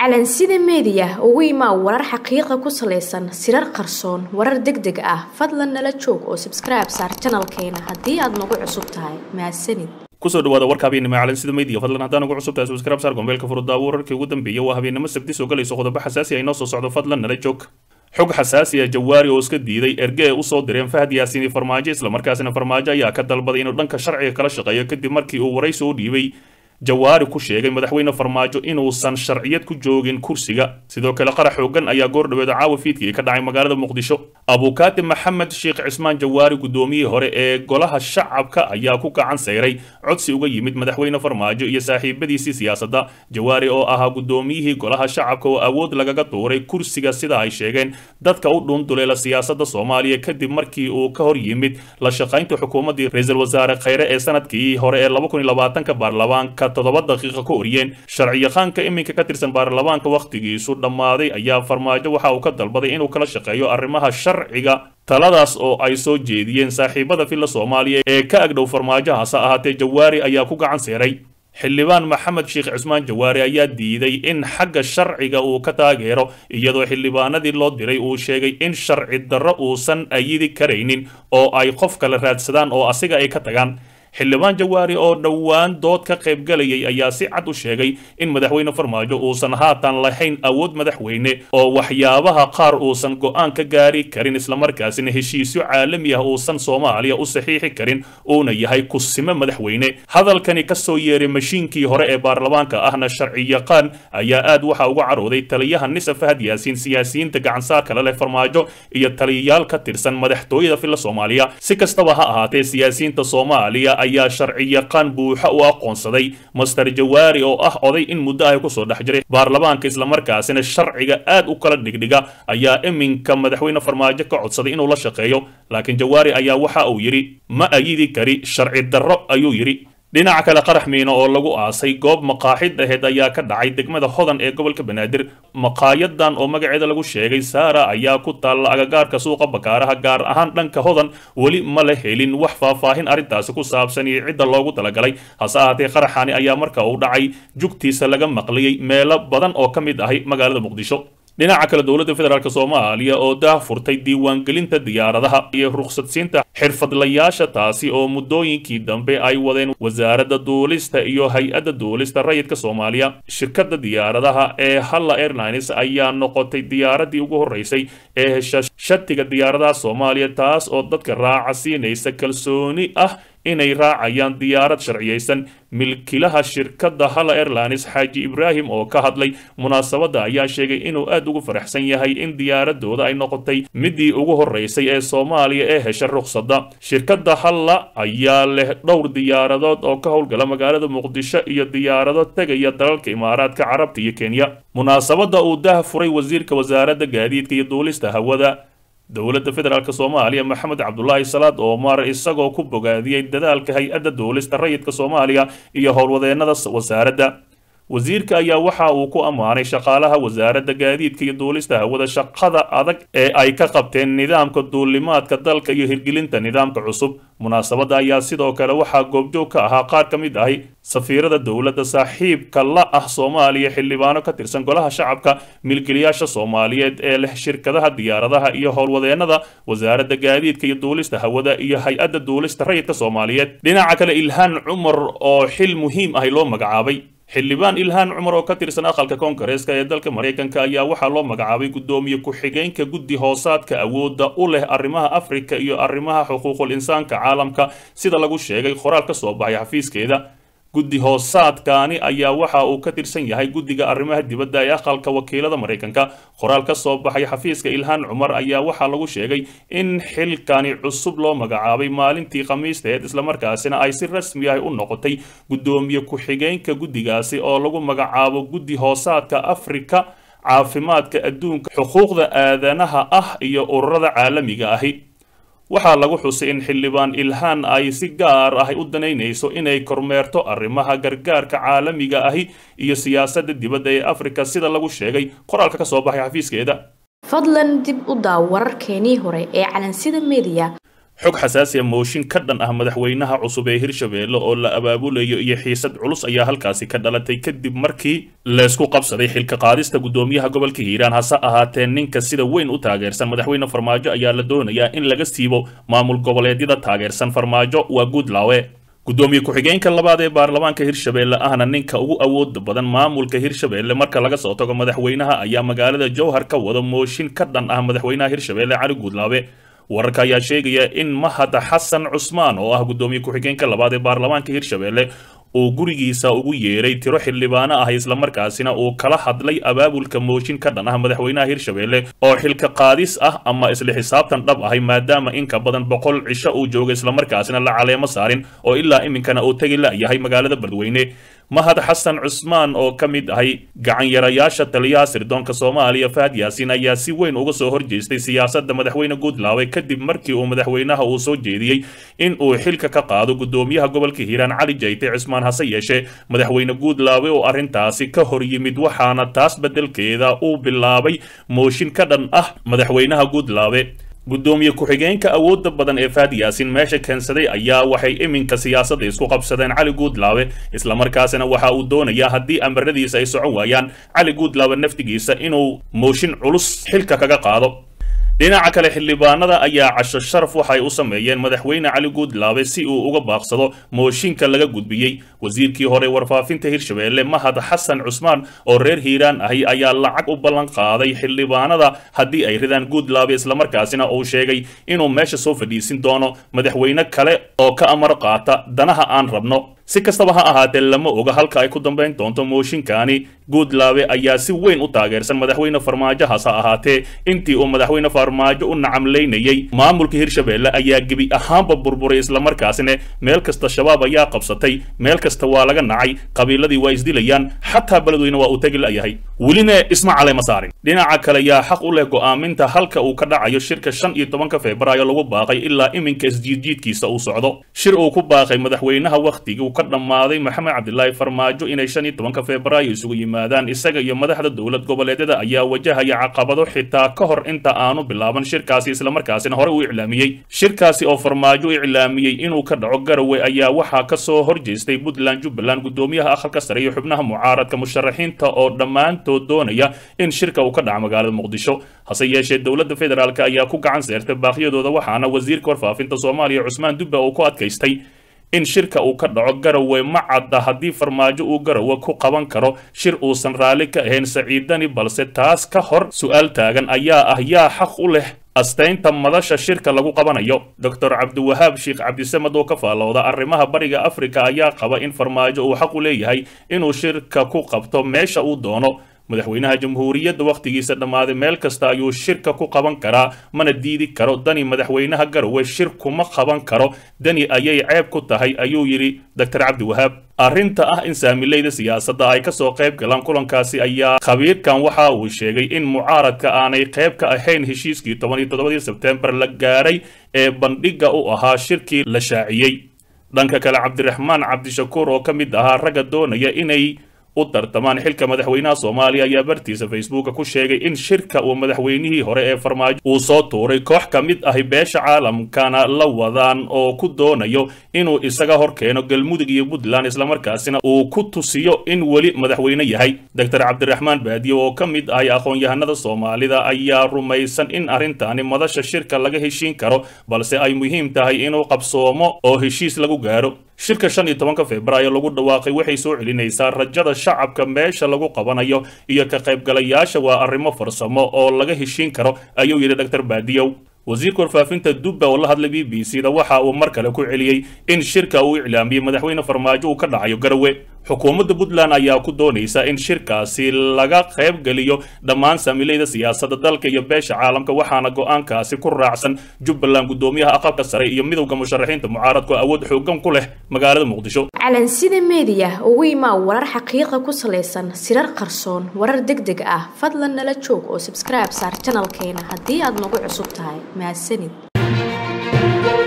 calansida meediya ugu imaa warar xaqiiqa ku salaysan sirar qarsoon warar deg deg ah fadlan nala joog oo sabskribe saar janalkeena haddii aad nagu cusub tahay mahadsanid kusoo dhawaada warka habeennimo calansida media fadlan haddaan ugu cusub tahay subscribe saar gombeelka furudaawo wararkii ugu dambeeyay waa habeennimo sabti soo galayso qodobo xasaasi ah inoo soo socdo fadlan nala joog xog xasaasi ah jawaari oo iska diiday erge ee usoo direen fahad yaasiini farmaajo islamarkaasina farmaajo ayaa ka dalbaday inuu dhanka sharciga kala shaqeeyo kadib markii uu waraysi u dhiibay jawaari ku sheegay madaxweyne farmaajo inuusan sharciyad ku joogin kursiga sidoo kale qarax xoogan ayaa goordhaweeda caawa fiidkii ka dhacay magaalada muqdisho abukaati maxamed sheekh cismaan jawaari guddoomiyihii hore ee golaha shacabka ayaa ku gacan sayray codsi uga yimid madaxweyne farmaajo iyo saaxiibadiisii siyaasadda jawaari oo ahaa guddoomiyihii golaha shacabka oo awood lagaga tuuray kursiga sida ay sheegeen dadka u dhuunduleela siyaasadda soomaaliya kadib markii uu ka hor yimid la shaqaynta xukuumaddii ra-iisul wasaare khayre ee sanadkii hore ee ka baarlamaanka toddoba daqiiqa ka oriyeen sharciyaqaanka iminka ka tirsan baarlamaanka wakhtigiisu dhammaaday ayaa farmaajo waxa uu ka dalbaday inuu kala shaqeeyo arrimaha sharciga taladaas oo ay soo jeediyeen saaxiibada filla soomaaliya ee ka agdhow farmaajo hase ahaatee jawaari ayaa ku gacan seeray xildhibaan maxamed sheekh cismaan jawaari ayaa diiday in xagga sharciga uu ka taageero iyadoo xildhibaanadii loo diray uu sheegay in sharci darro uusan ayidi karaynin oo ay qof kale raadsadaan oo asiga ay ka tagaan xildhibaan jawaari oo dhowaan dood ka qaybgalayay ayaa si cad u sheegay in madaxweyne farmaajo uusan haatan lahayn awood madaxweyne oo waxyaabaha qaar uusan go'aan ka gaari karin islamarkaasina heshiisyo caalami ah uusan soomaaliya u saxiixi karin uuna yahay kusime madaxweyne hadalkani ka soo yeeray mashiinkii hore ee baarlamaanka ahna sharciyaqaan ayaa aad waxa uga carooday taliyaha nisa fahad yaasiin siyaasiyiinta gacansaarka la leh farmaajo iyo taliyayaal ka tirsan madaxtooyada filla soomaaliya si kastaba ha ahaatee siyaasiyiinta soomaaliya ayaa sharciyaqaan buuxa u aqoonsaday master jawaari oo ah oday in muddo ah kusoo dhex jiray baarlamaanka islamarkaasina sharciga aad u kala dhigdhiga ayaa iminka madaxweyne farmaajo ka codsaday inuu la shaqeeyo laakiin jawaari ayaa waxa uu yidhi ma ayidi kari sharci darro ayuu yidhi dhinaca kale qarax miino oo lagu aasay goob maqaaxid aheed ayaa ka dhacay degmada hodan ee gobolka banaadir maqaayadan oo magaceeda lagu sheegay saara ayaa ku taalla agagaarka suuqa bakaaraha gaar ahaan dhanka hodan weli ma la helin wax faahfaahin arrintaasi ku saabsan iyo cidda loogu talagalay hase ahaatee qaraxani ayaa marka uu dhacay jugtiisa laga maqliyey meelo badan oo ka mid ahay magaalada muqdisho dhinaca kale dowladda federaalk soomaaliya oo daah furtay diiwaangelinta diyaaradaha iyo rukhsadsiinta xirfadlayaasha taasi oo muddooyinkii dambe ay wadeen wasaaradda duulista iyo hay-adda duulista rayidka soomaaliya shirkadda diyaaradaha ee halla airlines ayaa noqotay diyaaraddii ugu horreysay ee hesha shatiga diyaaradaha soomaaliya taas oo dadka raaca siinaysa kalsooni ah inay raacayaan diyaarad sharciyaysan milkilaha shirkadda halla airlines xaaji ibraahim oo ka hadlay munaasabadda ayaa sheegay inuu aad ugu faraxsan yahay in diyaaradooda ay noqotay midii ugu horreysay ee soomaaliya ee hesha rukhsadda shirkadda halla ayaa leh dhowr diyaaradood oo ka howlgala magaalada muqdisho iyo diyaarado tegaya dalalka imaaraadka carabta iyo kenya munaasabadda uu dah furay wasiirka wasaaradda gaadiidka iyo duulista hawada dowladda federaalk soomaaliya maxamed cabdulaahi salaad oomar isagoo ku bogaadiyey dadaalka hay-adda duulista rayidka soomaaliya iyo howlwadeennada wasaaradda wasiirka ayaa waxa uu ku ammaanay shaqaalaha wasaaradda gaadiidka iyo duulista hawada shaqada adag ee ay ka qabteen nidaamka duulimaadka dalka iyo hirgelinta nidaamka cusub munaasabadda ayaa sidoo kale waxaa goobjoog ka ahaa qaar ka mid ahi safiirada dowladda saaxiibka la ah soomaaliya xildhibaano ka tirsan golaha shacabka milkilayaasha soomaaliyeed ee leh shirkadaha diyaaradaha iyo howlwadeennada wasaaradda gaadiidka iyo duulista hawada iyo hay-adda duulista rayidka soomaaliyeed dhinaca kale ilhaan cumar oo xil muhiim ahi loo magacaabay xildhibaan ilhaan cumar oo ka tirsan aqalka koongareeska ee dalka maraykanka ayaa waxaa loo magacaabay guddoomiye ku-xigeenka guddi hoosaadka awoodda u leh arrimaha afrika iyo arrimaha xuquuqul insaanka caalamka sida lagu sheegay qoraal ka soo baxay xafiiskeeda guddi hoosaadkaani ayaa waxa uu ka tirsan yahay guddiga arrimaha dibadda ee aqalka wakiilada maraykanka qoraal ka soo baxay xafiiska ilhaan cumar ayaa waxaa lagu sheegay in xilkani cusub loo magacaabay maalintii khamiisteed islamarkaasina ay si rasmi ah u noqotay guddoomiye ku-xigeenka guddigaasi oo lagu magacaabo guddi hoosaadka afrika caafimaadka adduunka xuquuqda aadanaha ah iyo ururada caalamiga ahi waxaa lagu xusay in xildhibaan ilhaan ay si gaar ah u danaynayso inay kormeerto arrimaha gargaarka caalamiga ahi iyo siyaasadda dibadda ee afrika sida lagu sheegay qoraalka ka soo baxay xafiiskeeda fadlan dib u daaw wararkeenii hore ee calansida meediya xog xasaasi a mooshin ka dhan ah madaxweynaha cusub ee hirshabeelle oo la abaabulayo iyo xiisad culus ayaa halkaasi ka dhalatay kadib markii laysku qabsaday xilka qaadista guddoomiyaha gobolka hiiraan hase ahaatee ninka sida weyn u taageersan madaxweyne farmaajo ayaa la doonayaa in laga siibo maamul goboleedyada taageersan farmaajo waa guudlaawe guddoomiye ku-xigeenka labaad ee baarlamaanka hirshabeelle ahna ninka ugu awooda badan maamulka hirshabeelle marka laga soo tago madaxweynaha ayaa magaalada jowhar ka wada mooshin ka dhan ah madaxweynaha hirshabeelle cali guudlaawe wararka ayaa sheegaya in mahad xasan cusmaan oo ah guddoomiye ku-xigeenka labaad ee baarlamaanka hirshabeelle uu gurigiisa ugu yeeray tiro xildhibaano ah islamarkaasina uu kala hadlay abaabulka mooshin ka dhan ah madaxweynaha hirshabeelle oo xilka qaadis ah ama isla xisaabtan dhab ahay maadaama in ka badan boqol cisho uu jooga islamarkaasina la caleemo saarin oo ilaa iminkana uu tegi la-yahay magaalada beledweyne mahad xasan cusmaan oo ka mid ahay gacanyarayaasha taliyaha sirdoonka soomaaliya fahad yaasiin ayaa si weyn uga soo horjeestay siyaasadda madaxweyne guudlaawe kadib markii uu madaxweynaha uu soo jeediyey in uu xilka ka qaado guddoomiyaha gobolka hiiraan cali jayte cismaan hase yeeshee madaxweyne guudlaawe oo arrintaasi ka hor yimid waxaana taas beddelkeeda uu bilaabay mooshin ka dhan ah madaxweynaha guudlaawe guddoomiye ku-xigeenka awoodda badan ee faad yaasin meesha keensaday ayaa waxay iminka siyaasadda isku qabsadeen cali guudlaawe islamarkaasina waxa uu doonayaa haddii amaradiisa ay socon waayaan cali guudlaawe naftigiisa inuu mooshin culus xilka kaga qaado dhinaca kale xildhibaanada ayaa casho sharaf waxay u sameeyeen madaxweyne cali guudlaabe si uu uga baaqsado mooshinka laga gudbiyey wasiirkii hore warfaafinta hirshabeelle mahad xasan cusmaan oo reer hiiraan ahi ayaa lacag u ballan qaaday xildhibaanada haddii ay ridaan guudlaabe islamarkaasina uu sheegay inuu meesha soo fadhiisin doono madaxweyne kale oo ka amar qaata danaha aan rabno si kastaba ha ahaatee lama oga halka ay ku dambayn doonto mooshinkaani guudlaabe ayaa si weyn u taageersan madaxweyne farmaajo hase ahaatee intii uu madaxweyne farmaajo u nacamlaynayey maamulka hirshabeelle ayaa gebi ahaanba burburay islamarkaasina meel kasta shabaab ayaa qabsatay meel kasta waa laga nacay qabiiladii waa isdilayaan xataa beledweyne waa uu tegi la'yahay welina isma caleyma saarin dhinaca kale yaa xaq u leh go'aaminta halka uu ka dhacayo shirka shan iyo tobanka febraayo lagu baaqay ilaa iminka isjiidjiidkiisa uu socdo shir uu ku baaqay madaxweynaha wakhtigii ka dhammaaday maxamed cabdilaahi farmaajo inay shan iyo tobanka febraayo isugu yimaadaan isaga iyo madaxda dowlad goboleedyada ayaa wajahaya caqabado xitaa ka hor inta aanu bilaaban shirkaasi islamarkaasina hore u iclaamiyey shirkaasi oo farmaajo u iclaamiyey inuu ka dhaco garowe ayaa waxaa ka soo horjeestay puntland jubbaland guddoomiyaha aqalka sare iyo xubnaha mucaaradka musharaxiinta oo dhammaantood doonaya in shirka uu ka dhaco magaalada muqdisho hase yeeshee dowladda federaalk ayaa ku gacan seertay baaqyadooda waxaana wasiirka warfaafinta soomaaliya cusmaan dubba uu ku adkaystay in shirka uu ka dhaco garowe ma cadda haddii farmaajo uu garowe ku qaban karo shir uusan raalli ka ahayn saciidani balse taas ka hor su-aal taagan ayaa ah yaa xaq u leh astaynta madasha shirka lagu qabanayo doctor cabdiwahaab sheekh cabdisamed oo ka faallooda arrimaha bariga afrika ayaa qaba in farmaajo uu xaq u leeyahay inuu shirka ku qabto meesha uu doono madaxweynaha jamhuuriyadda wakhtigiisa dhammaaday meel kasta ayuu shirka ku qaban karaa mana diidi karo dani madaxweynaha garowe shir kuma qaban karo dani ayay ceeb ku tahay ayuu yidhi doctor cabdiwahaab arrinta ah in saamileyda siyaasadda ay kasoo qayb galaan kulankaasi ayaa khabiirkan waxa uu sheegay in mucaaradka aanay qayb ka ahayn heshiiskii toban iyo toddobadii sebtembar la gaadhay ee bandhigga u ahaa shirkii la shaaciyey dhanka kale cabdiraxmaan cabdishakuur oo ka mid ahaa ragga doonaya inay u tartamaan xilka madaxweynaha soomaaliya ayaa bartiisa facebooka ku sheegay in shirka uu madaxweynihii hore ee farmaajo uu soo tuuray koox ka mid ahi beesha caalamkana la wadaan oo ku doonayo inuu isaga hor keeno galmudug iyo puntland islamarkaasina uu ku tusiyo in weli madaxweyne yahay doctor cabdiraxmaan baadiyo oo ka mid ahay aqoon-yahanada soomaalida ayaa rumaysan in arrintaani madasha shirka laga heshiin karo balse ay muhiim tahay inuu qabsoomo oo heshiis lagu gaaro shirka shan iyo tobanka febraayo lagu dhawaaqay waxay soo celinaysaa rajada shacabka meesha lagu qabanayo iyo ka qaybgalayaasha waa arrimo farsamo oo laga heshiin karo ayuu yidhi doctor baadiyow wasiirka warfaafinta dubba oo la hadlay b b c da waxa uu mar kale ku celiyey in shirka uu iclaamiyey madaxweyne farmaajo uu ka dhacayo garowe xukuumadda puntland ayaa ku doonaysa in shirkaasi laga qayb geliyo dhammaan saamileyda siyaasadda dalka iyo beesha caalamka waxaana go-aankaasi ku raacsan jubbaland guddoomiyaha aqalka sare iyo midowda musharaxiinta mucaaradku awood xoogan ku leh magaalada muqdisho calansida meediya ugu imaa warar xaqiiqa ku salaysan sirar qarsoon warar deg deg ah fadlan nala joog oo subscribe saar janalkeena haddii aad nagu cusub tahay mahadsanid